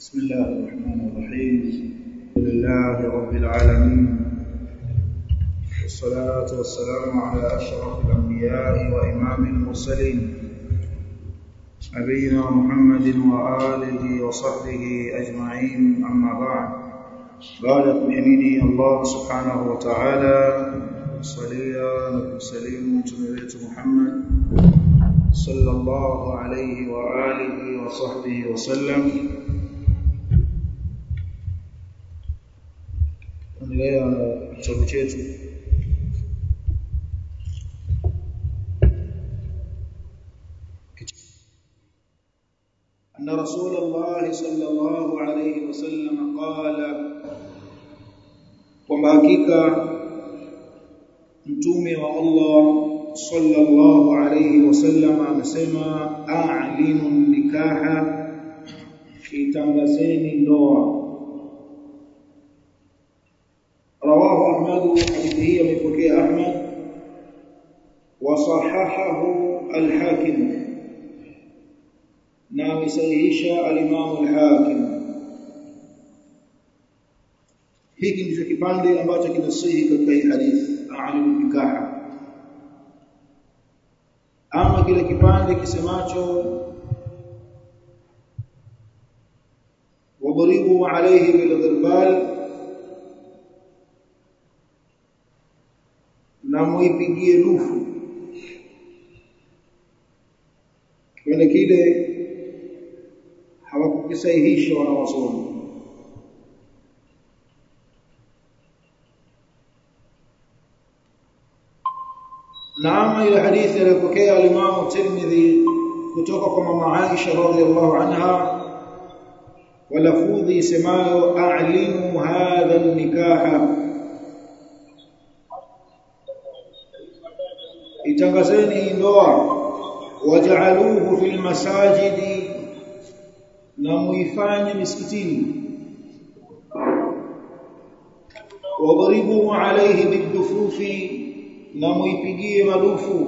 بسم الله الرحمن الرحيم الحمد لله رب العالمين والصلاة والسلام على أشرف الأنبياء وإمام المرسلين نبينا محمد وآله وصحبه أجمعين أما بعد بعد kumhimidi Allah subhanahu wa ta'ala salia na kumsalimu mtume wetu Muhammad sallallahu alayhi wa alihi wa sahbihi wa sallam endelea na kitabu chetu أن رسول الله صلى الله عليه وسلم قال kwamba hakika mtume wa Allah sallallahu alayhi wasallam amesema a'linu nikaha itangazeni ndoa rawahu ahmad hadithi hii amepokea ahmad wa sahahahu al-hakim na amesahihisha al-imam al-hakim hiki ndicho kipande ambacho kinasihi katika hii hadithi a'linu nikaha ama kile kipande kisemacho wadribu alayhi bilghirbal na muipigie lufu kile kile hawakukisahihisha wanawasomi naama ile hadithi aliyopokea al-Imam Tirmidhi kutoka kwa mama Aisha radhiyallahu anha walafudhi semayo a'linu hadha nikaha itangazeni ndoa waj'aluhu fil masajidi na muifanye misikitini wadribu alayhi bidufufi na muipigie madufu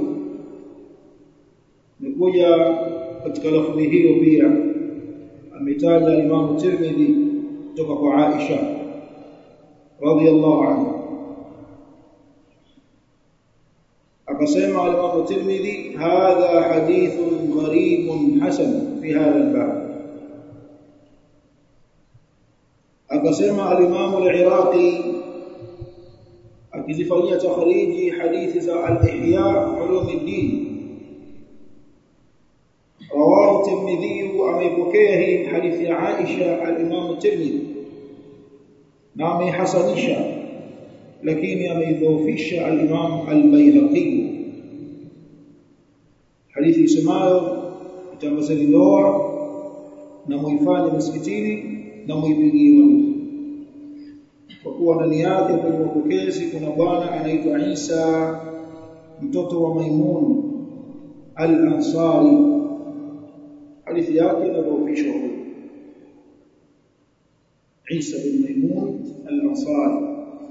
nikuja katika lafzi hiyo pia ametaja Imam Tirmidhi kutoka kwa Aisha radhiyallahu anha akasema Imam Tirmidhi hadha hadithun gharibun hasan fi hadha al-bab akasema al-Imam al-Iraqi akizifanyia takhriji hadithi za al-Ihya ulumuddin rawahu Tirmidhi ameipokea hii hadithi ya Aisha al-Imam Tirmidhi na ameihasanisha lakini ameidhoofisha al-Imam al-Baihaqi hadithi isemayo itangazeni ndoa na muifanye msikitini na muipigie marufuku kwa kuwa ndani yake kwenye mapokezi kuna bwana anaitwa Isa mtoto wa Maimun al-Ansari hadithi yake inadhoofishwa Isa bin Maimun al-Ansari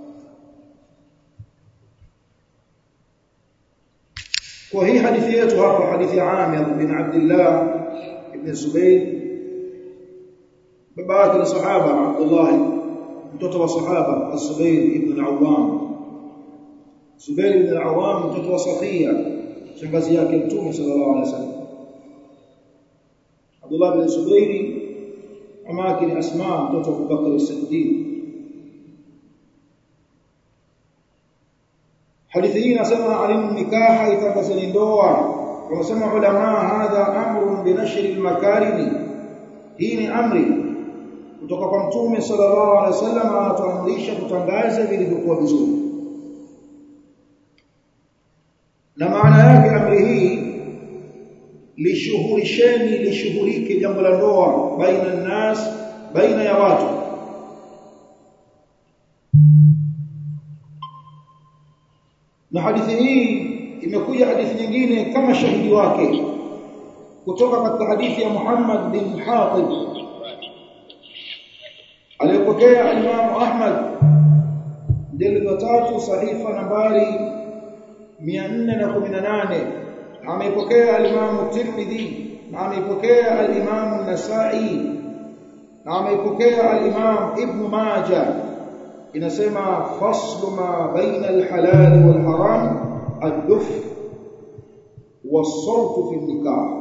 kwa hii hadithi yetu hapa hadithi ya Amir bin Abdullah ibn Zubayr baba yake ni sahaba Abdullah mtoto wa sahaba Az-Zubair ibn al-Awwam Zubair ibn al-Awwam mtoto wa Safiya shangazi yake Mtume sallallahu alaihi wasallam Abdullah ibn Zubair mama yake ni Asma mtoto wa Abubakar as-Siddiq Hadithi hii inasema alimu nikaha itangazeni ndoa wanasema ulama hadha amrun binashri al-makarimi hii ni amri kutoka kwa mtume sallallahu alaihi wasallam anatuamrisha kutangaza vilivyokuwa vizuri na maana yake amri hii lishughulisheni lishughulike jambo la ndoa baina nas baina ya watu na hadithi hii imekuja hadithi nyingine kama shahidi wake kutoka katika hadithi ya Muhammad bin Hatib aliyopokea Imam Ahmad jilid wa tatu sahifa nambari 418 ameipokea al-Imam Tirmidhi na ameipokea al-Imam An-Nasa'i na ameipokea al-Imam Ibn Majah inasema faslu ma baina al-halal wal haram ad-duf was-sawt fi an-nikah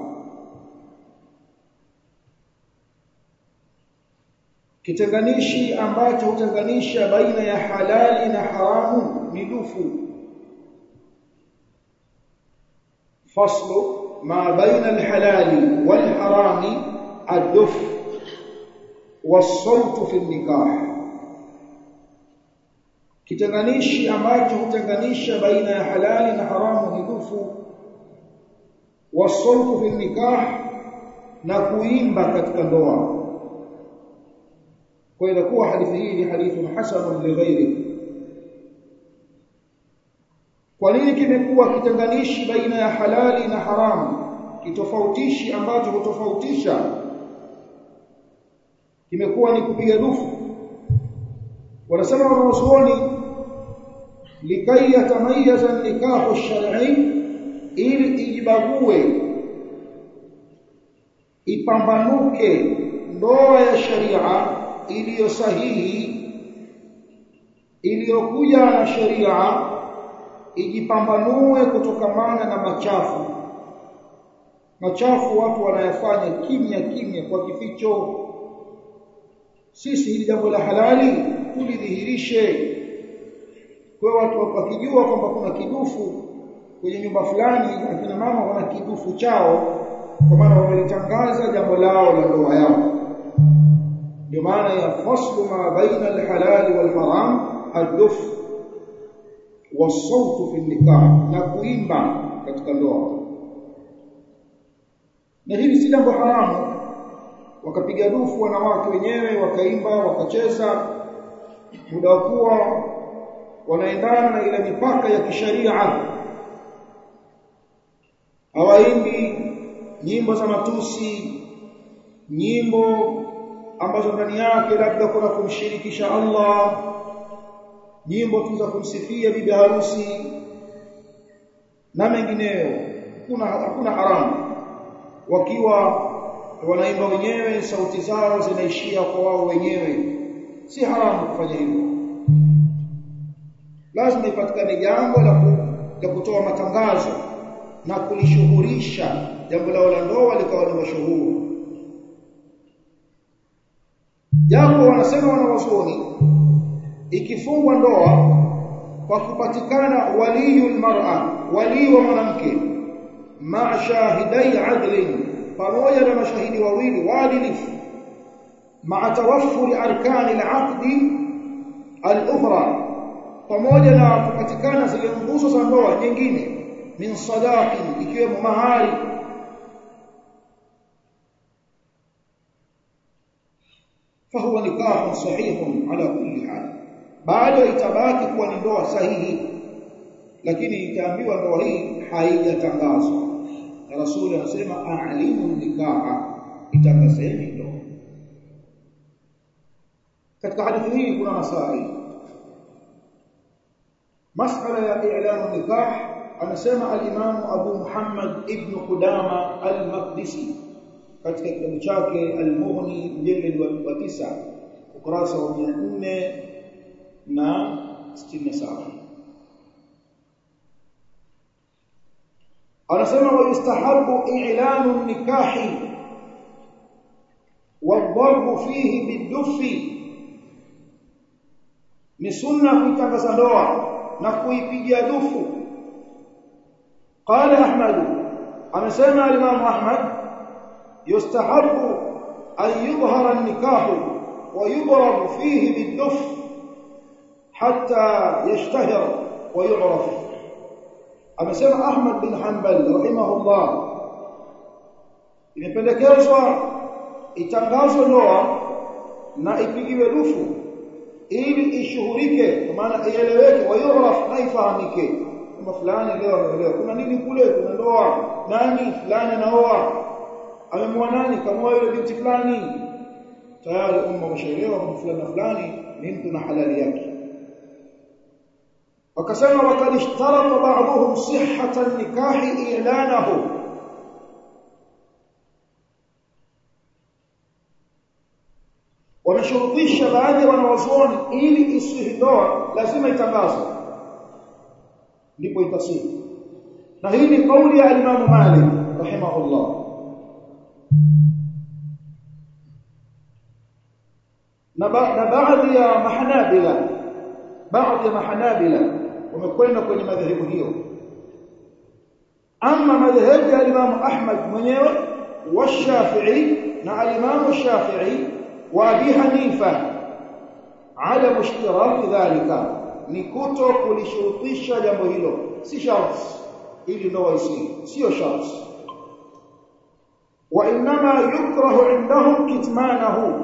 kitenganishi ambacho hutenganisha baina ya halali na haramu ni dufu faslu ma baina al-halali wal harami ad-duf was-sawt fi an-nikah kitenganishi ambacho hutenganisha baina ya halali na haramu ni dufu was-sawt fi an-nikah na kuimba katika ndoa kwa inakuwa hadithi hii ni hadithi hasan li ghairi kwa nini kimekuwa kitenganishi baina ya halali na haramu kitofautishi ambacho hutofautisha kimekuwa ni kupiga dufu wanasema wanazuoni likai yatamayaza nikahu shar'i ili ijibague ipambanuke ndoa ya sharia iliyo sahihi iliyokuja na sheria ijipambanue kutokamana na machafu machafu watu wanayafanya kimya kimya kwa kificho sisi hili jambo la halali tulidhihirishe kwa watu wakijua kwamba kuna kidufu kwenye nyumba fulani akina mama wana kidufu chao kwa maana wamelitangaza jambo lao la ndoa yao ndio maana ya faslu ma baina alhalal walharam ad-duf was-sawt fi nikah na kuimba katika ndoa na hili si jambo haramu wakapiga dufu wanawake wenyewe wakaimba wakacheza muda wa kuwa wanaendana na ile mipaka ya kisharia hawaimbi nyimbo za matusi nyimbo ambazo ndani yake labda kuna kumshirikisha Allah nyimbo tu za kumsifia bibi harusi na mengineyo kuna hakuna haramu wakiwa wanaimba wenyewe sauti zao zinaishia kwa wao wenyewe si haramu kufanya hivyo lazima ipatikane jambo la la kutoa matangazo na kulishuhurisha jambo lao la ndoa likawa ni mashuhuri japo wanasema wanawazuoni ikifungwa ndoa kwa kupatikana waliyul mar'a wali wa mwanamke ma shahidai adlin pamoja na mashahidi wawili waadilifu ma tawaffuri arkani al-aqdi al-ukhra pamoja na kupatikana zile nguzo za ndoa nyingine min sadaqi ikiwemo mahari فهو نكاح صحيح على كل حال bado itabaki kuwa ni ndoa sahihi lakini itaambiwa ndoa hii haijatangazwa na rasuli anasema a'limu nikaha itangazeni ndoa katika hadithi hii kuna masai masala ya i'lamu nikah anasema al-Imam Abu Muhammad ibn Qudama al-Maqdisi katika kitabu chake Al-Mughni mjeledi wa 9 ukurasa wa 400 na 67 anasema wa yustahabu i'lanu nikahi wadharbu fihi bidufi ni sunna kuitangaza ndoa na kuipigia dufu qala ahmad amesema al-imam ahmad yustahabu an yudhhara an-nikah wa yudrab fihi bid-duf hatta yashtahir wa yu'raf amesema ahmad bin hanbal rahimahullah imependekezwa itangazwe ndoa na ipigiwe dufu ili ishuhurike kwa maana ieleweke wa yuraf na ifahamike kwamba fulani leo ameolewa kuna nini kule kuna ndoa nani fulani anaoa amemwoa nani kamoa yule binti fulani tayari umma umeshaelewa kwamba fulani na fulani ni mtu na halali yake wakasema wakad ishtarata ba'dhum sihhata an-nikahi i'lanahu wameshurutisha baadhi ya wanawazuoni ili isihi ndoa lazima itangazwe ndipo itasihi na hii ni kauli ya Imam Malik rahimahullah na baadhi ya mahanabila baadhi ya mahanabila wamekwenda kwenye madhehebu hiyo ama madhehebu ya Imam Ahmad mwenyewe wa Shafi'i na al-Imam Shafi'i wa Abi Hanifa ala mushtirak dhalika ni kuto kulishurutisha jambo hilo si sharti ili ndoa isi sio sharti wa inma yukrahu indahum kitmanahu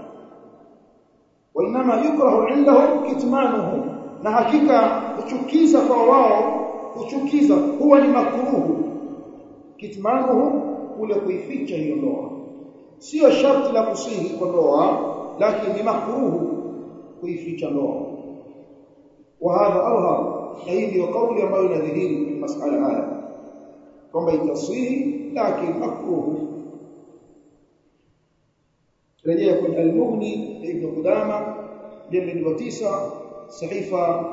wa inma yukrahu indahum kitmanuhu na hakika kuchukiza kwa wao kuchukiza huwa ni makruhu kitmanuhu kule kuificha hiyo ndoa sio sharti la kusihi kwa ndoa lakini ni makruhu kuificha ndoa wa hadha arha na hii ndio kauli ambayo inadhihiri kwenye masala haya kwamba itasihi lakini makruhu rejea kwenye al-Mughni ibn Qudama jildi wa 9 sahifa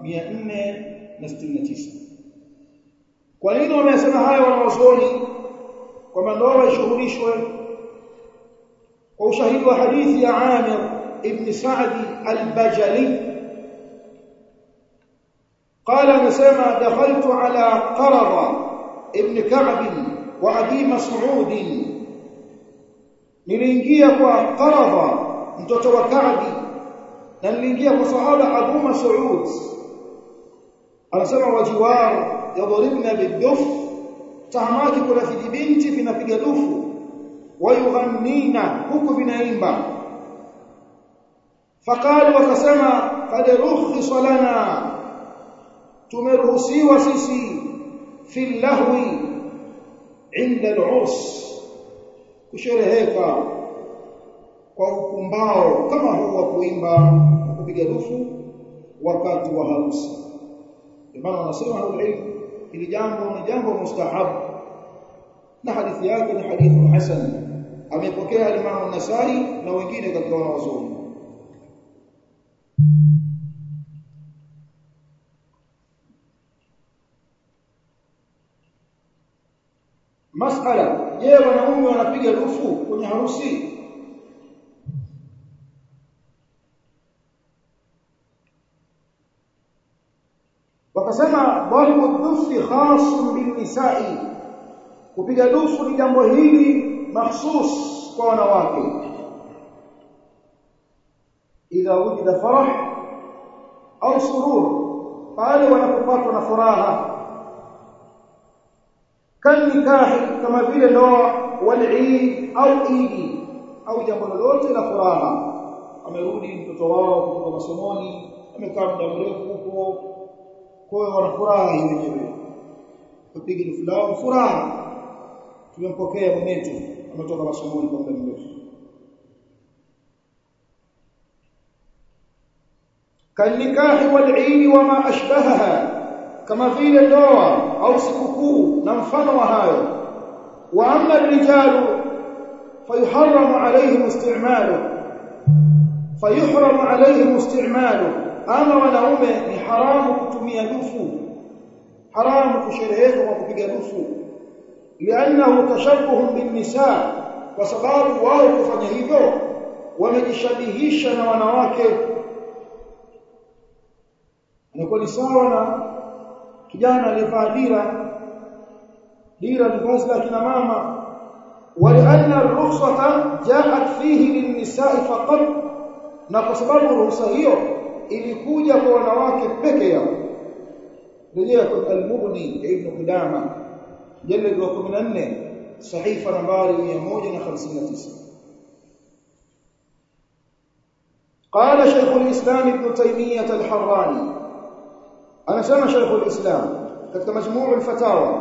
469 kwa nini wamesema haya wanawazuoni kwamba ndoa ishughulishwe kwa ushahidi wa hadithi ya Amir ibn Sa'di al-Bajali قال anasema dakhaltu ala qarada ibn Ka'b wa Abi Mas'ud niliingia kwa Qarada mtoto wa Ka'b na niliingia kwa sahaba Abu Mas'ud anasema wajiwar yadribna biduf tahamaki kuna vijibinti vinapiga dufu wayughannina huku vinaimba faqalu wakasema qad rukhisa lana tumeruhusiwa sisi fi lahwi inda al-urs kushereheka kwa ukumbao kama huu wa kuimba kupiga dufu wakati wa harusi maana wanasema ilmu ili jambo ni jambo mustahabu na hadithi yake ni hadithu hasan amepokea Imam an-Nasai na wengine katika wanawazuoni masala je wanaume wanapiga dufu kwenye harusi wakasema dhahibu dufi khasun bilnisa'i kupiga dufu ni jambo hili mahsus kwa wanawake idha wujida farah au surur pale wanapopatwa na furaha kanikahi kama vile ndoa walii au idi au jambo lolote la furaha amerudi mtoto wao kutoka masomoni amekaa muda mrefu huko kwa hiyo wana furaha wenyewe kupiga fulani furaha tumempokea mwenetu ametoka masomoni kwa muda mrefu kanikahi walii wama ashbahaha kama vile ndoa au sikukuu na mfano wa hayo wa amma rijalu fayuharramu alayhim isti'malu fayuhramu alayhim isti'malu ama wanaume ni haramu kutumia dufu haramu kushereheka kwa kupiga dufu li'annahu tashabbuhun bin nisa kwa sababu wao kufanya hivyo wamejishabihisha na wanawake inakuwa ni sawa na kijana aliyevaa dira dira ni vazi la kina mama walianna rukhsata jaat fihi linnisa'i faqat na kwa sababu ruhusa hiyo ilikuja kwa wanawake peke yao rejea kwa al-Mughni ibn Qudama jalad wa 14 sahifa nambari 159 قال شيخ الإسلام ابن تيمية الحراني أنا سمع شيخ الإسلام كتب مجموع الفتاوى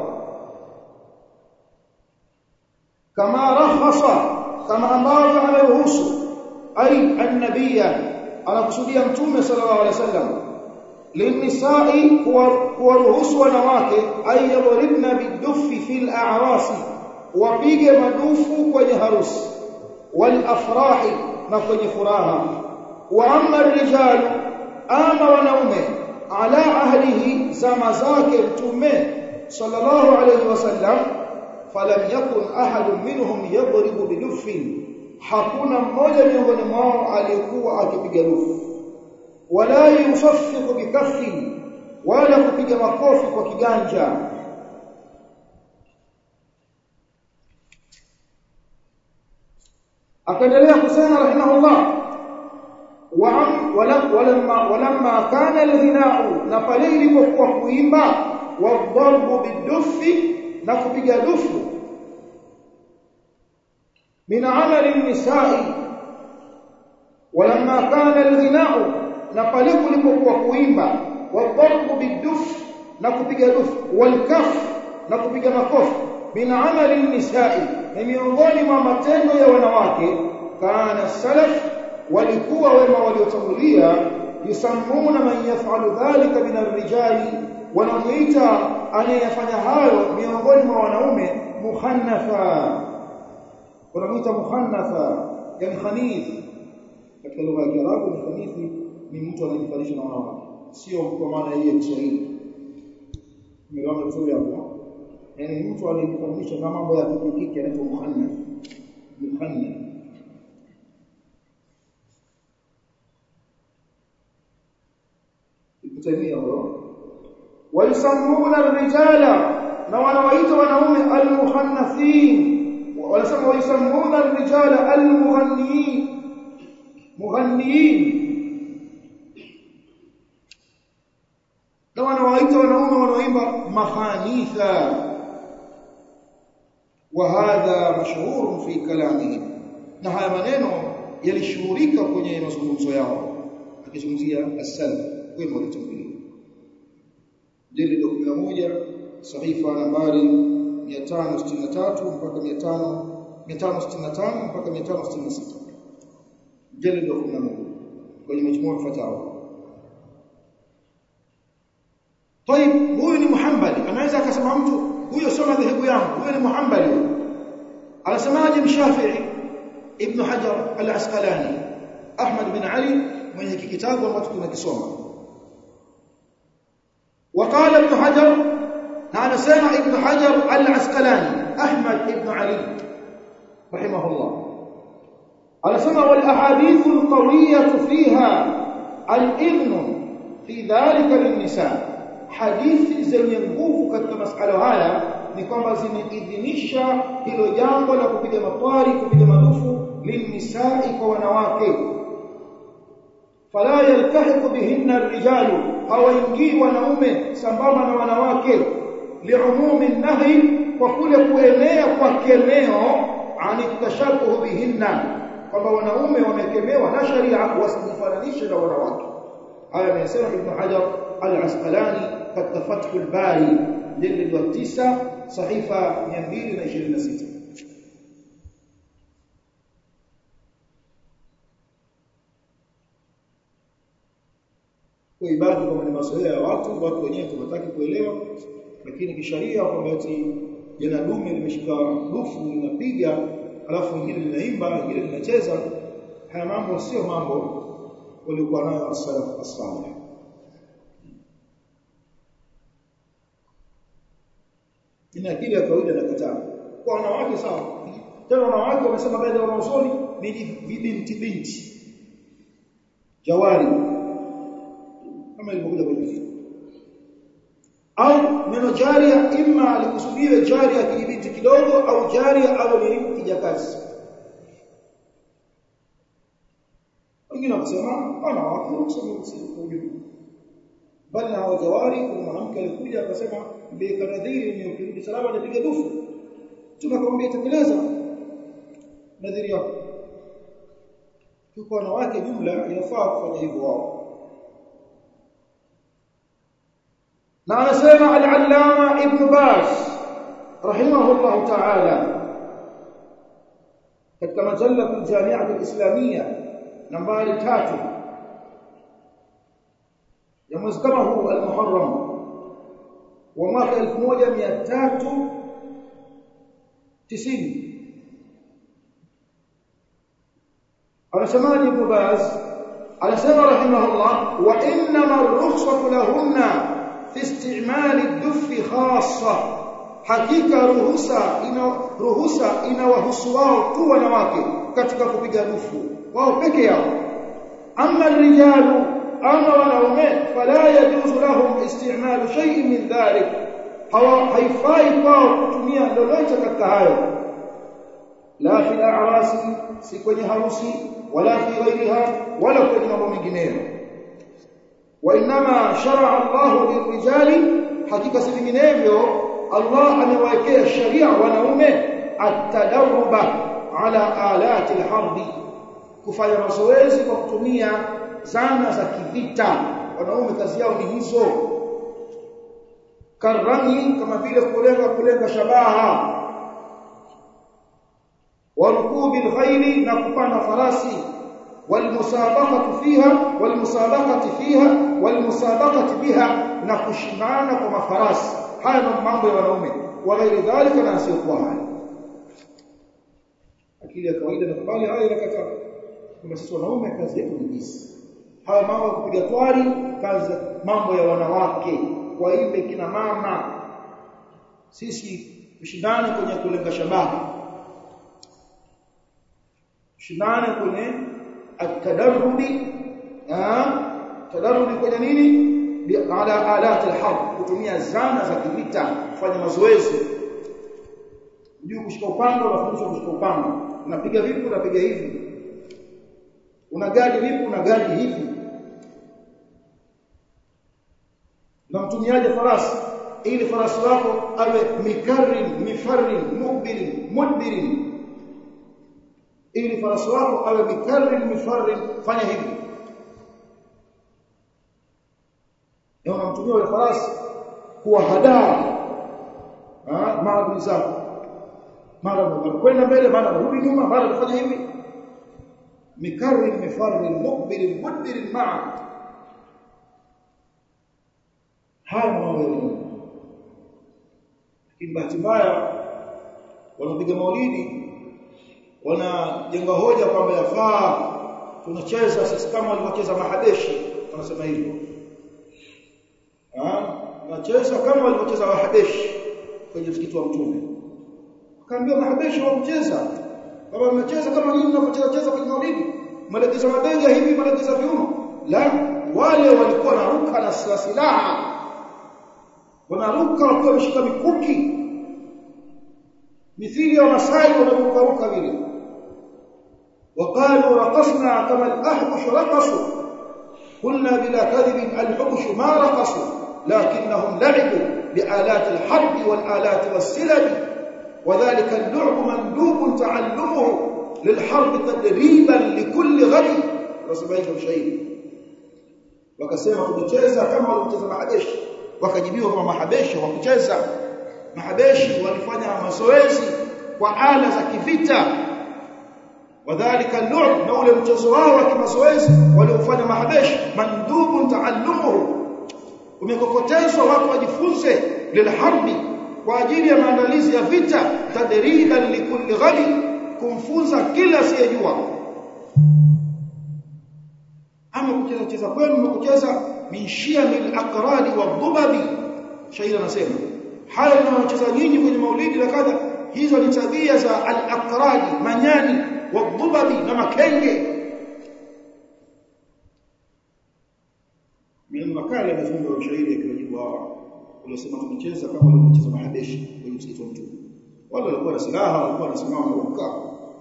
كما رخص كما أمر على الرسل أي النبي على قصدية متومة صلى الله عليه وسلم للنساء kuwaruhusu wanawake ay yadribna bidufi fil a'rasi wapige madufu kwenye harusi wal afrahi na kwenye furaha wa amma rijalu ama wanaume ala ahlihi zama zake mtume sallallahu alayhi wasallam falam yakun ahadun minhum yadribu bidufin hakuna mmoja miongoni mwao aliyekuwa akipiga dufu wala yusaffiqu bikaffi wala kupiga makofi kwa kiganja akaendelea kusema rahimahullah walamma walamma kana alghina'u na pale ilipokuwa kuimba wadharbu bidufi na kupiga dufu min amali nisai walamma kana alghina'u na pale kulipokuwa kuimba wadharbu bidufi na kupiga dufu walkaf na kupiga makofi min amali nisai ni miongoni mwa matendo ya wanawake kana salaf walikuwa wema waliotangulia yusammuna man yaf'alu dhalika min ar-rijali wanamuita anayefanya hayo miongoni mwa wanaume muhannafa wanamuita muhannafa yani khanith katika lugha ya Kiarabu ni khanithi ni mtu anayejifanisha na wanawake sio kwa maana hii ya Kiswahili nimeona vizuri hapo yani mtu anayejifananisha na mambo ya kikiki anaitwa muhannath muhannath Taimia huyo walisamuna rijala na wanawaita wanaume almuhannathin wanasema walisamuna rijala almughanniin mughanniin na wanawaita wanaume wanaoimba mahanitha wa hadha mashhur fi kalamihim na haya maneno yalishuhurika kwenye mazungumzo yao akizungumzia as-salaf wema waliotangulia jilid 11 sahifa nambari 563 mpaka 500 565 mpaka 566 jilid 11 kwenye majmuu fatawa طيب huyu ni muhambali anaweza akasema mtu huyo sio madhehebu yangu huyo ni muhambali anasemaje mshafi'i ibn hajar al-asqalani ahmad bin ali mwenye kitabu ambacho tunakisoma وقال ابن حجر انا سمع ابن حجر العسقلاني احمد ابن علي رحمه الله على سمع والاحاديث القويه فيها الاذن في ذلك للنساء hadithi zenye nguvu katika masala haya ni kwamba zimeidhinisha hilo jambo la kupiga matwari kupiga madufu linisai kwa wanawake fala yaltahiqu bihinna ar-rijalu hawaingii wanaume sambamba na wanawake liumumi nahi kwa kule kuenea kwa kemeo ani tashabuhu bihinna kwamba wanaume wamekemewa na sharia wasijifananishe na wanawake haya amesema ibn hajar al-asqalani katika fathul bari jilid wa 9 sahifa 226 kuibaki kama ni mazoea ya watu watu wenyewe tunataka kuelewa lakini kisharia kwamba eti jana dume limeshika dufu linapiga alafu ingine linaimba ingine linacheza haya mambo sio mambo waliokuwa nayo as-salaf as-salih ina akili ya kawaida na kataa kwa wanawake sawa tena wanawake wamesema baadhi ya wanaosoni ni binti binti jawari kama ilivyokuja kwenye fiqh au neno jaria imma alikusudia jaria kijibinti kidogo au jaria au ni kijakazi wengine wakasema wanawake wakusema usijui bali na hawajawari kuna mwanamke alikuja akasema bikanadhiri ni ukirudi salama anapiga dufu tunakwambia tekeleza nadhiri yako tuko wanawake jumla inafaa kufanya hivyo wao na anasema al-allama ibn baz rahimahullah ta'ala katika majalla al-jami'ah al-islamiyya nambari 3 ya mwezi kama huu al-muharram wa mwaka 1390 anasemaje ibn Baz anasema rahimahullah wa inma ar-rukhsatu lahunna fi isti'mal ad-duff khassa hakika ruhusa ina ruhusa inawahusu wao tu wanawake katika kupiga dufu wao peke yao amma rijalu ama wanaume fala yajuzu lahum isti'malu shay'in min dhalik hawa haifai kwao kutumia lolote katika hayo la fi a'rasi si kwenye harusi wala fi ghairiha wala kwenye mambo mengineyo wa inma shar'a Allahu lirijali hakika si vinginevyo Allah amewekea sharia wanaume at-tadawuba ala alati al-harbi kufanya mazoezi kwa kutumia zana za kivita wanaume kazi yao ni hizo karami kama vile kulenga kulenga shabaha warukubi alkhayli na kupanda farasi walmusabaqatu fiha walmusabaqati fiha walmusabaqati biha na kushindana kwa mafarasi haya ni mambo ya wanaume wa ghairi dhalika na asiokuwa haya akili ya kawaida na kubali haya inakataa kwamba sisi wanaume kazi yetu ni hizi haya mambo ya kupiga twari kazi mambo ya wanawake waimbe kina mama sisi tushindane kwenye kulenga shabaha tushindane kwenye atadarrubi tadarrubi kwenye nini ala alati alharb kutumia zana za kivita kufanya mazoezi juu kushika upanga unafundishwa kushika upanga unapiga vipi unapiga hivi una gadi vipi una gadi hivi na mtumiaje farasi ili farasi wako awe mikarrin mifarrin mukbirin mudbirin ili farasi wako awe mikarrin mifarrin fanya hivi na unamtumia yule farasi kuwa hadaa maadui zako mara kwenda mbele mara rudi nyuma mara kufanya hivi mikarrin mifarrin mukbirin mudbirin ma'a haya mambo lakini bahati mbaya wanapiga maulidi wanajenga hoja kwamba yafaa tunacheza sisi kama walivyocheza mahabeshi wanasema hivyo ah tunacheza kama walivyocheza mahabeshi kwenye msikiti wa mtume akaambia mahabeshi wamcheza kama mmecheza kama nyinyi mnavyocheza cheza kwenye maulidi mlegeza mabega hivi mlegeza viuno la wale walikuwa na ruka na silaha wanaruka wakiwa wameshika mikuki mithili ya masai wanarukaruka vile وقالوا رقصنا كما الاحبش رقصوا قلنا بلا كذب الحبش ما رقصوا لكنهم لعبوا بآلات الحرب والآلات والسلب وذلك اللعب مندوب تعلمه للحرب تدريبا لكل غد رسميه شيء wakasema tumecheza kama walivyocheza mahabeshi wakajibiwa kama mahabeshi wakucheza mahabeshi walifanya mazoezi kwa ala za kivita wadhālika al-lu'b na ule mchezo wao wa kimazoezi waliofanya mahabeshi mandubun taallumuhu umekokotezwa watu wajifunze lilharbi kwa ajili ya maandalizi ya vita tadriban likulli ghadi kumfunza kila asiyejua ama kucheza cheza kwenu mkucheza min shiyamil aqradi wadhubabi shairi anasema haya mnayocheza nyinyi kwenye maulidi na kadha hizo ni tabia za al-aqradi manyani wadhubabi na makenge min makali amefunga ushairi akiwajibu hawa waliosema tumecheza kama walivyocheza mahabeshi kwenye msikiti wa mtume wale walikuwa na silaha walikuwa wanasimama na kukaa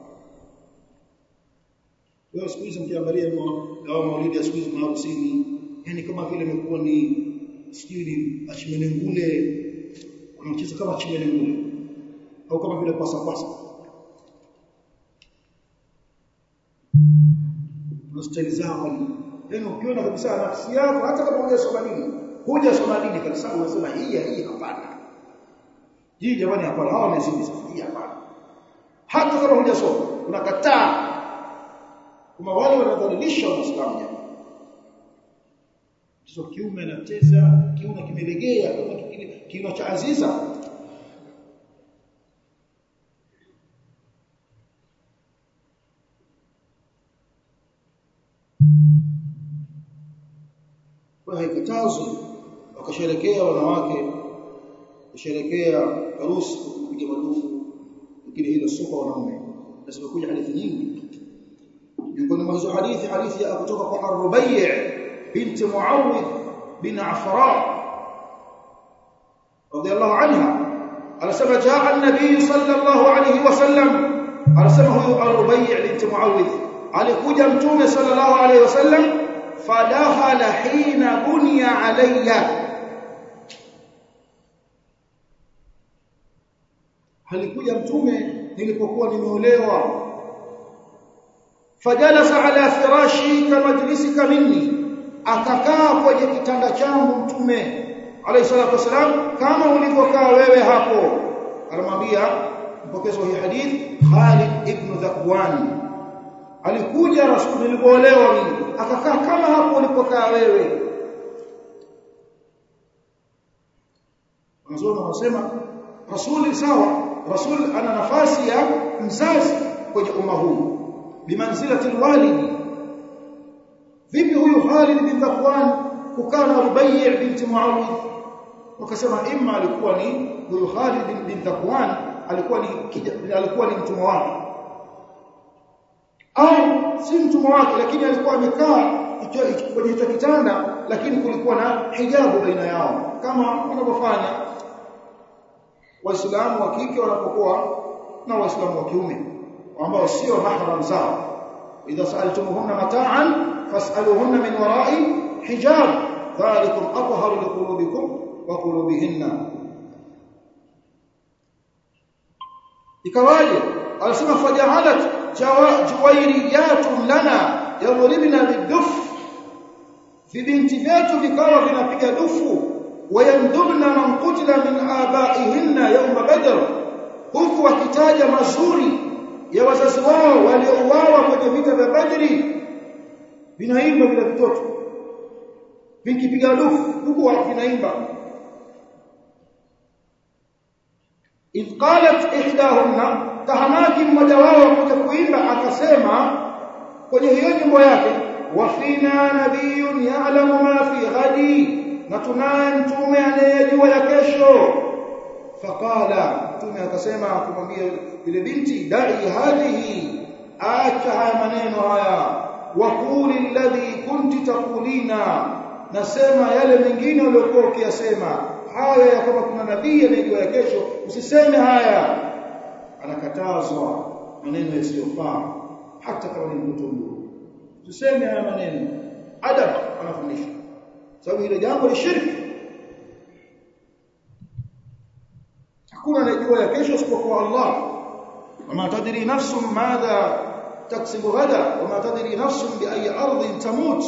Leo siku hizi mkiangalia dawa maulidi ya siku hizi maharusini, yani kama vile imekuwa ni sijui ni achimenengule, wanacheza kama achimenengule au kama vile pasa pasa. Na staili zao yani ukiona kabisa nafsi yako hata kama hujasoma dini, hujasoma dini kabisa unasema hii hii hapana. Hii jamani hapana, hawa wamezidi sasa, hii hapana. Hata kama hujasoma unakataa kama wale wanadhalilisha Uislamu jamani. Mtoto kiume anacheza, kiuno kimelegea kama kiuno cha Aziza. kwa haikatazwi wakasherekea wanawake kusherekea harusi kupiga madufu lakini hilo sio kwa wanaume na zimekuja hadithi nyingi miongoni mwa hizo hadithi hadithi ya kutoka kwa Ar-Rubai' binti Muawidh bin Afra radiyallahu anha anasema jaa an-nabiy sallallahu alayhi wasallam anasema huyu Ar-Rubai' binti Muawidh alikuja mtume sallallahu alayhi wasallam fadakhala hina bunya alayya alikuja mtume nilipokuwa nimeolewa fajalasa ala firashi kamajlisika minni akakaa kwenye kitanda changu mtume alayhi salatu wasalam kama ulivyokaa wewe hapo anamwambia mpokezi wa hii hadith Khalid ibn Dhakwan alikuja rasul nilipoolewa mimi akakaa kama hapo ulipokaa wewe wanazuoni wanasema rasuli sawa rasul ana nafasi ya mzazi kwenye umma huu bimanzilati alwalidi vipi huyu Khalid bin Dhakwan kukaa na Rubai' binti Muawidh wakasema imma alikuwa ni huyu Khalid bin Dhakwan alikuwa ni alikuwa ni mtumwa wake au si mtumwa wake lakini alikuwa amekaa kwenye hicho kitanda lakini kulikuwa na hijabu baina yao kama wanavyofanya waislamu wa kike wanapokuwa na waislamu wa kiume ambao sio mahram zao idha sa'altumuhunna mata'an fas'aluhunna min wara'i hijab dhalikum atharu liqulubikum wa qulubihinna ikawaje alisema faja'alat juwairiyatun lana yadribna biduf vibinti vyetu vikawa vinapiga dufu wayamdubna man qutila min abaihinna yawma badr huku wakitaja mazuri ya wazazi wao waliouawa kwenye vita vya Badri vinaimba vile vitoto vikipiga dufu huku vinaimba idh qalat ihdahunna tahamaki mmoja wao kuja kuimba akasema kwenye hiyo nyimbo yake wafina nabiyun ya'lamu ma fi ghadi na tunaye mtume anayejua ya kesho faqala mtume akasema kumwambia yule binti dai hadhihi acha haya maneno haya waquli alladhi kunti taqulina nasema yale mengine uliyokuwa ukiyasema haya ya kama kuna nabii anayejua ya kesho usiseme haya anakatazwa maneno yasiyofaa hata kama ni mtoto mdogo usiseme haya maneno adab anafundisha sababu ile jambo ni shirki hakuna anayejua ya kesho isipokuwa Allah wama tadri nafsun madha taksibu ghada wama tadri nafsun bi ayi ardhin tamut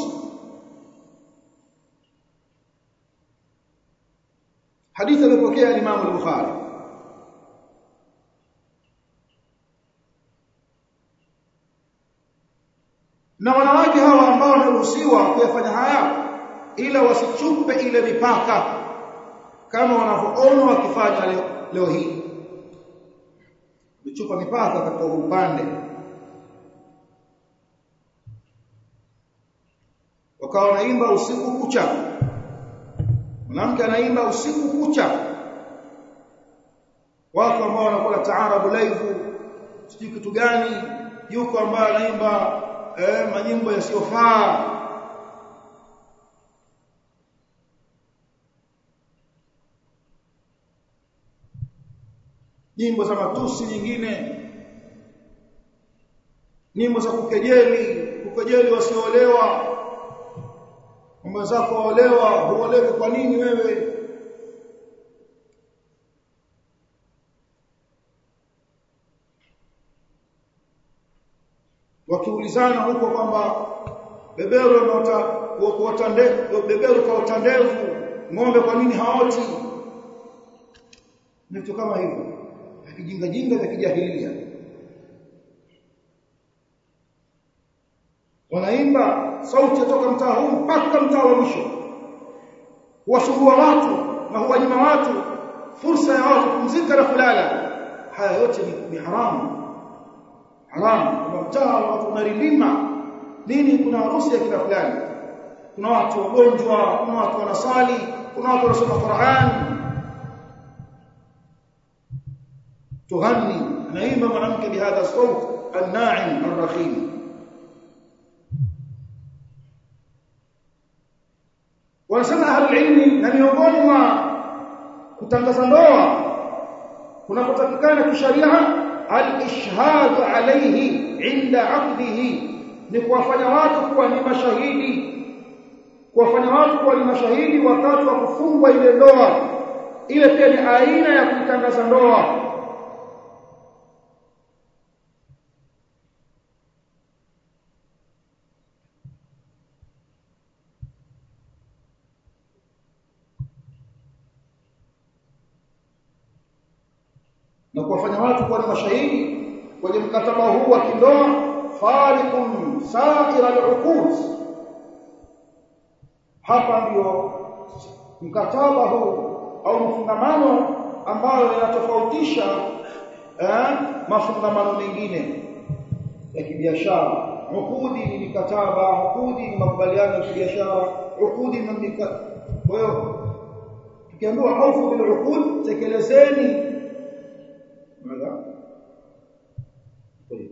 hadithi alipokea Imam al-Bukhari na wanawake hawa ambao wanaruhusiwa kuyafanya haya ila wasichupe ile mipaka kama wanavyoona wakifanya leo, leo hii kuchupa mipaka katika upande wakawa wanaimba usiku kucha mwanamke anaimba usiku kucha wako ambao wanakuwa taarabu live sijui kitu gani yuko ambaye anaimba eh, manyimbo yasiyofaa nyimbo za matusi nyingine nyimbo za kukejeli kukejeli wasioolewa mama zako waolewa huolewi kwa nini wewe wakiulizana huko kwamba beberu anaota kuota ndevu beberu kaota ndevu ng'ombe kwa nini haoti ni vitu kama hivyo kijinga jinga vya kijahilia wanaimba sauti kutoka mtaa huu mpaka mtaa wa mwisho huwasumbua watu na huwanyima watu fursa ya watu kupumzika na kulala haya yote ni, ni haramu haramu kwa mtaa watu unarindima nini kuna harusi ya kila fulani kuna watu wagonjwa kuna watu wanasali kuna watu wanasoma Qur'an tughani naimba mwanamke bihadha sawt an-na'im ar-rahim wanasema ahli ilmi na miongoni mwa kutangaza ndoa kunapotakikana kisharia al-ishhadu alayhi inda aqdihi ni kuwafanya watu kuwa ni mashahidi kuwafanya watu kuwa ni mashahidi wakati wa kufungwa ile ndoa ile pia ni aina ya kutangaza ndoa na kuwafanya watu kuwa ni mashahidi kwenye mkataba huu wa kindoa fariqun sa'ira al-uqud hapa ndio mkataba huu au mfungamano ambayo yanatofautisha eh, mafungamano mengine ya kibiashara ukudi ni mikataba ukudi ni makubaliano ya kibiashara ukudi ni mikataba kwa hiyo tukiambiwa aufu bil uqud tekelezeni ماذا طيب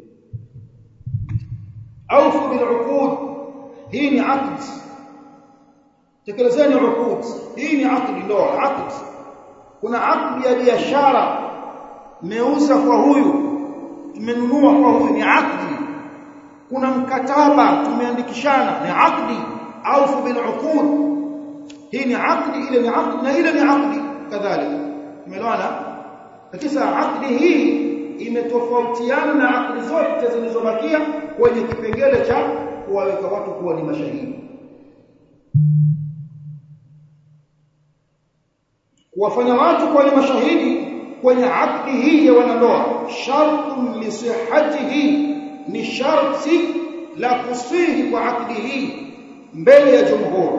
اوفوا بالعقود hii ni aqd tekelezeni uqud hii ni aqd ndoa aqd kuna aqd ya biashara meuza kwa huyu tumenunua kwa huyu ni aqd kuna mkataba tumeandikishana ni aqd aufu bil uqud hii ni aqd ile ni aqd na ile ni aqd kadhalika umeelewana lakini akdi hii imetofautiana na akdi zote zilizobakia kwenye kipengele cha kuwaweka watu kuwa ni mashahidi kuwafanya watu kuwa ni mashahidi kwenye akdi hii ya wanandoa shartun li sihhatihi ni sharti la kusihi kwa akdi hii mbele ya jumhur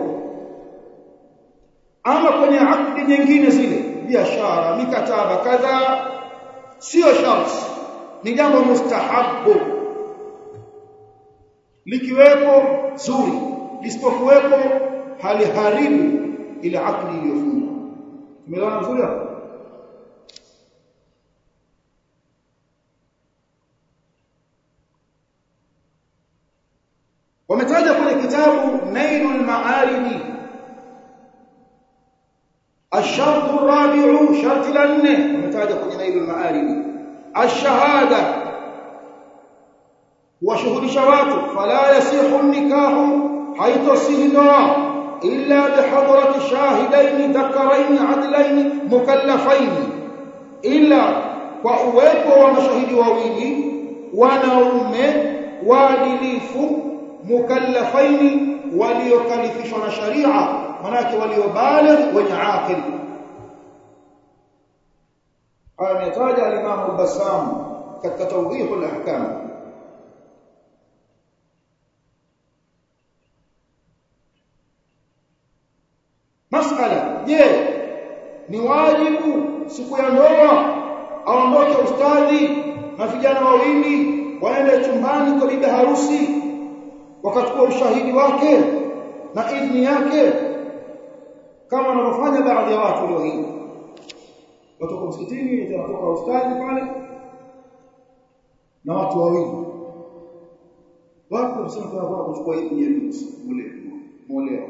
ama kwenye akdi nyingine zile biashara mikataba kadha sio sharti ni jambo mustahabu likiwepo zuri lisipokuwepo haliharibu ile akdi iliyofungwa tumeelewana vizuri hapo wametaja kwenye kitabu Nailul Ma'aridi الشرط الرابع شرط لنه ومتاجه kwenye nail al-ma'arib ash-shahada washuhudisha watu fala yasihu an-nikahu haitasihi ndoa illa bihadrati shahidain dhakarain adlain mukallafain illa kwa uwepo wa mashahidi wawili wanaume waadilifu mukallafain waliokalifishwa na sharia manake waliobaligh wenye aqil ametaja al-Imam al-Bassam katika tawdih al-ahkam masala je ni wajibu siku ya ndoa aondoke ustadhi na vijana wawili waende chumbani kwa bibi harusi wakachukua ushahidi wake na idhni yake kama wanavyofanya baadhi ya watu leo hii watoka msikitini wanatoka ustadhi pale na watu wawili watu wanasema tunataka kuchukua idhni ya mule moleo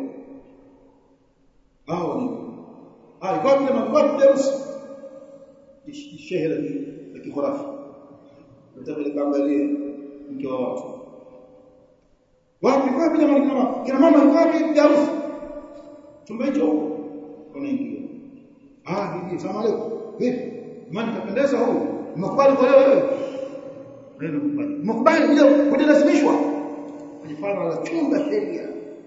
hao ni hai kwa mambo deusi shehe la kikhurafi nataka nikaangalie mke wa watu wapi wapi jamani kina mama kina mama wapi harusi chumba hicho wanaingia ah bibi salamu alaykum vipi mani kapendeza huyu umekubali kwa wewe wewe umekubali umekubali kuja kujilazimishwa kujifanya la chunga sheria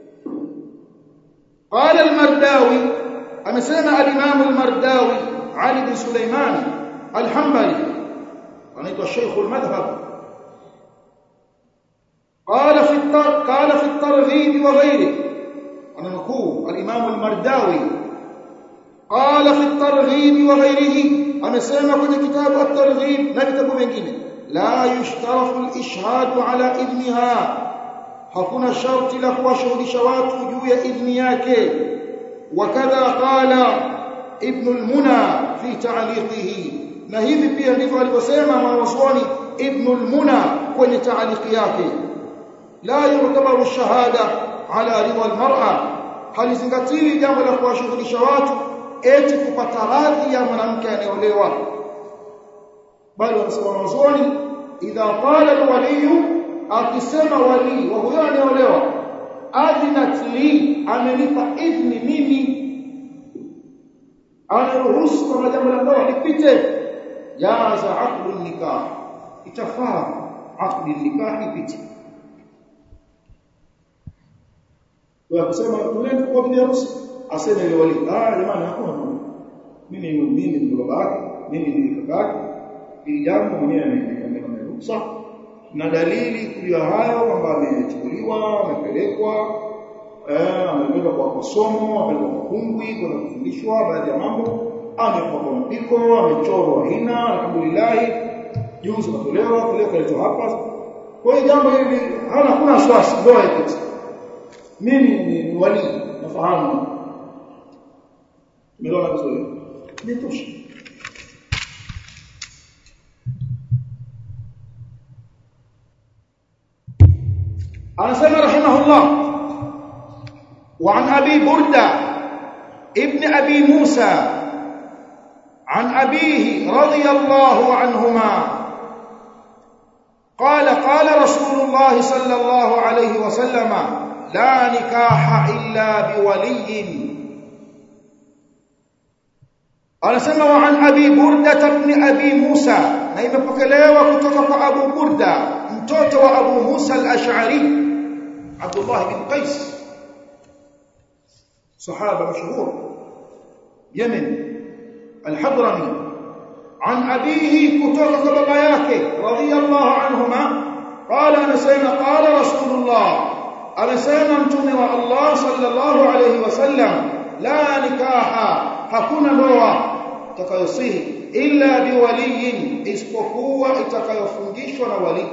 قال المرداوي amesema al-Imam al-Mardawi Ali bin Sulaiman al-Hanbali anaitwa Sheikh al-Madhhab قال في التر... قال في الترغيب وغيره انا نقول الامام المرداوي قال في الترغيب وغيره amesema kwenye kitabu at-targhib na vitabu vingine la yushtaratu al-ishhad ala ibniha hakuna sharti la kuwashuhudisha watu juu ya idhni yake wakadha qala ibn al-muna fi ta'liqihi na hivi pia ndivyo alivyosema mwanazuoni ibn al-muna kwenye ta'liqi yake la yutabaru shahada ala ridha al-mar'a halizingatiwi jambo la kuwashuhudisha watu eti kupata radhi ya mwanamke anayeolewa bali wanasema mwanazuoni idha qala al-waliyu akisema wali wa huyo anayeolewa adinat li amenipa idhni mimi anaruhusu kama jambo la ndoa lipite jaza aqdu nikah itafaa aqdu nikah ipite kwa kusema tunaenda kwa bibi harusi aseme ile wali ah jamani hakuna mimi mimi ni baba yake mimi ni kaka yake ili jambo mwenyewe ameruhusa na dalili kulia hayo kwamba amechukuliwa amepelekwa eh amepelekwa kwa masomo amepelekwa kwa kungwi kwa kufundishwa baadhi ya mambo amepelekwa kwa mpiko amechorwa hina alhamdulillah juzi katolewa kile kaletwa hapa kwa hiyo jambo hili hana kuna wasiwasi ndoa ipite mimi ni wali nafahamu tumeona vizuri nitosha anasema rahimahullah وعن أبي بردة ابن أبي موسى عن أبيه رضي الله عنهما قال قال رسول الله صلى الله عليه وسلم لا نكاح إلا بولي anasema wa an abi burda ibn abi musa na imepokelewa kutoka kwa abu burda mtoto wa abu musa al-ash'ari abdullah bin qais sahaba mashhur yemen al-hadrami an abihi kutoka kwa baba yake radiyallahu anhuma qala anasema qala rasulullah anasema mtume wa allah sallallahu alayhi wasallam la nikaha hakuna ndoa itakayosihi illa biwaliyin isipokuwa itakayofungishwa na wali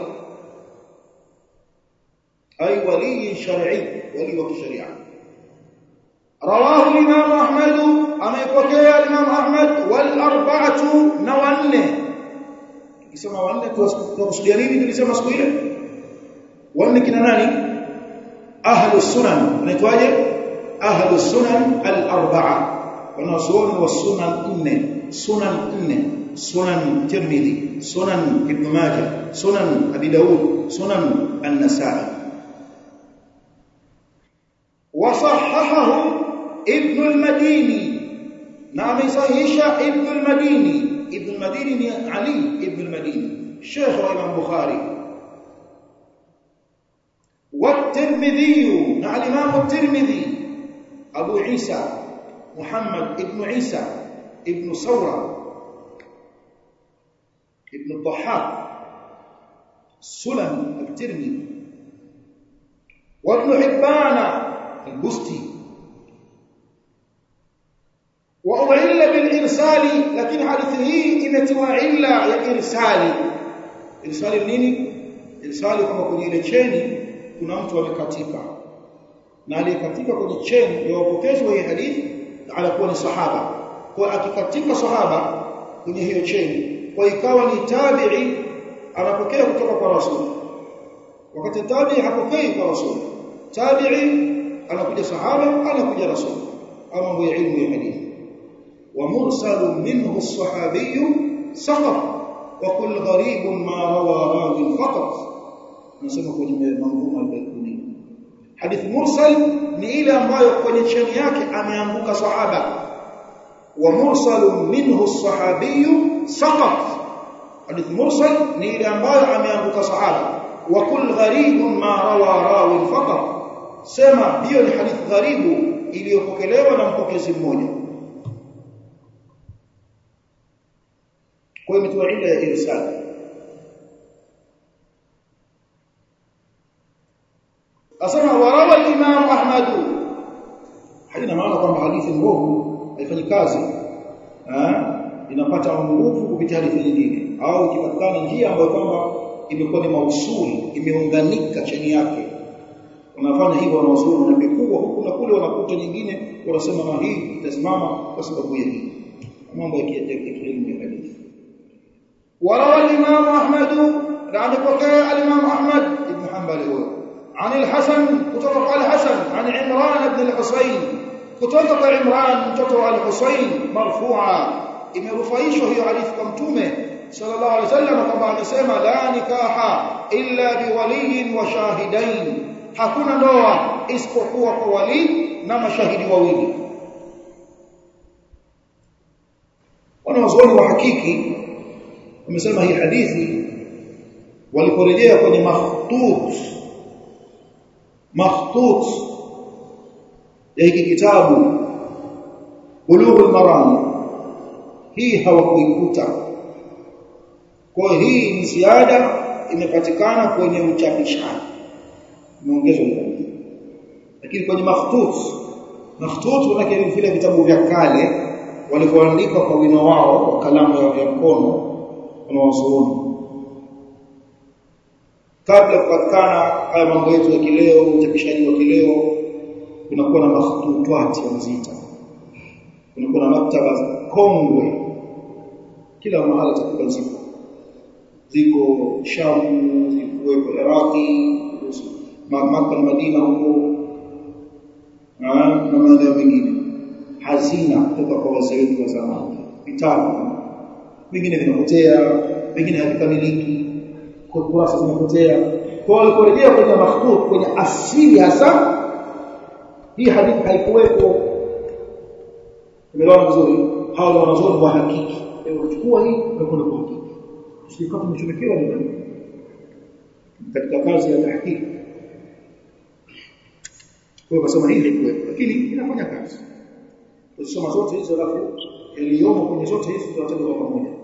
ay wali shar'i wali wa kisharia rawahu imam ahmad amepokea imam ahmad wal arba'atu na wanne tukisema wanne tunakusudia nini tulisema siku ile wanne kina nani ahlus sunan anaitwaje ahlus sunan al arba'a wanazuoni wa sunan nne sunan nne sunan tirmidhi sunan ibn majah sunan abi daud sunan an-nasa'i وصححه ابن المديني نعم صحيح ابن المديني ابن المديني علي ابن المديني شيخ الامام البخاري والترمذي نعم الامام الترمذي ابو عيسى محمد ابن عيسى ابن ثورة ابن الضحاك سلم الترمذي وابن حبان البستي وأضعل بالإرسال لكن حديثه إمتوا علا يا إرسالي إرسالي nini إرسالي kama kwenye ile cheni kuna mtu amekatika na aliyekatika kwenye cheni ya wapokezi wa hii hadithi anakuwa ni sahaba kwa akikatika sahaba kwenye hiyo cheni kwa ikawa ni tabi'i anapokea kutoka kwa rasul wakati tabi'i hapokei kwa rasul tabi'i anakuja sahaba anakuja rasul ama mambo ya ilmu ya hadithi wa mursalu minhu as-sahabi saqat wa kull gharib ma rawa rawi faqat nasema kwenye manzuma al-baykuni hadithi mursal ni ile ambayo kwenye cheni yake ameanguka sahaba wa mursalu minhu as-sahabi saqat hadithi mursal ni ile ambayo ameanguka sahaba wa kull gharib ma rawa rawi faqat sema hiyo ni hadithi gharibu iliyopokelewa na mpokezi mmoja kwa hiyo imetoa ila ya irsal asema warawa al-imam ahmad haina maana kwamba hadithi mbovu haifanyi kazi inapata nguvu kupitia hadithi nyingine au ikipatikana njia ambayo kwamba imekuwa ni mausuli imeunganika chini yake wanafanya hivyo wanawazuoni na vikubwa huku na kule wanakuta nyingine wanasema na hii itasimama kwa sababu ya hii mambo ya kielimu ya hadithi وروى الإمام أحمد عن بكاء الإمام أحمد بن حنبل هو عن الحسن كتب الحسن عن عمران بن الحصين كتب عمران كتب الحصين مرفوعا imerufaishwa hiyo hadithi kwa mtume sallallahu alaihi wasallam kwamba amesema la nikaha illa biwaliyin wa shahidain hakuna ndoa isipokuwa kwa wali na mashahidi wawili wanawazuoni wa hakiki wamesema hii hadithi waliporejea kwenye makhtut makhtut ya hiki kitabu bulughul maram hii hawakuikuta kwa hii ni ziada imepatikana kwenye uchapishaji imeongezwa lakini kwenye makhtut makhtut manake vile vitabu vya kale walivyoandika kwa wino wao kwa kalamu ya mkono wanawazuoni kabla kupatikana haya mambo yetu ya kileo uchapishaji wa kileo kunakuwa na makhtutwati wanaziita kunakuwa na maktaba kongwe kila mahala takriban ziko ziko Shamu ziko Iraki Makka na Madina huko na maeneo mengine hazina kutoka kwa wazee wetu wa zamani vitabu vingine vinapotea vingine havikamiliki kwa kurasa zinapotea kwa waliporejea kwenye makhtut kwenye asili hasa hii hadithi haikuwepo umeelewa vizuri hao wanazuoni wa hakiki chukua hii na kwenda kwa hakiki usikawa tumechomekewa ni katika kazi ya tahqiq kwa kusema hii haikuwepo lakini inafanya kazi tusoma zote hizo alafu yaliyomo kwenye zote hizi tutataja kwa pamoja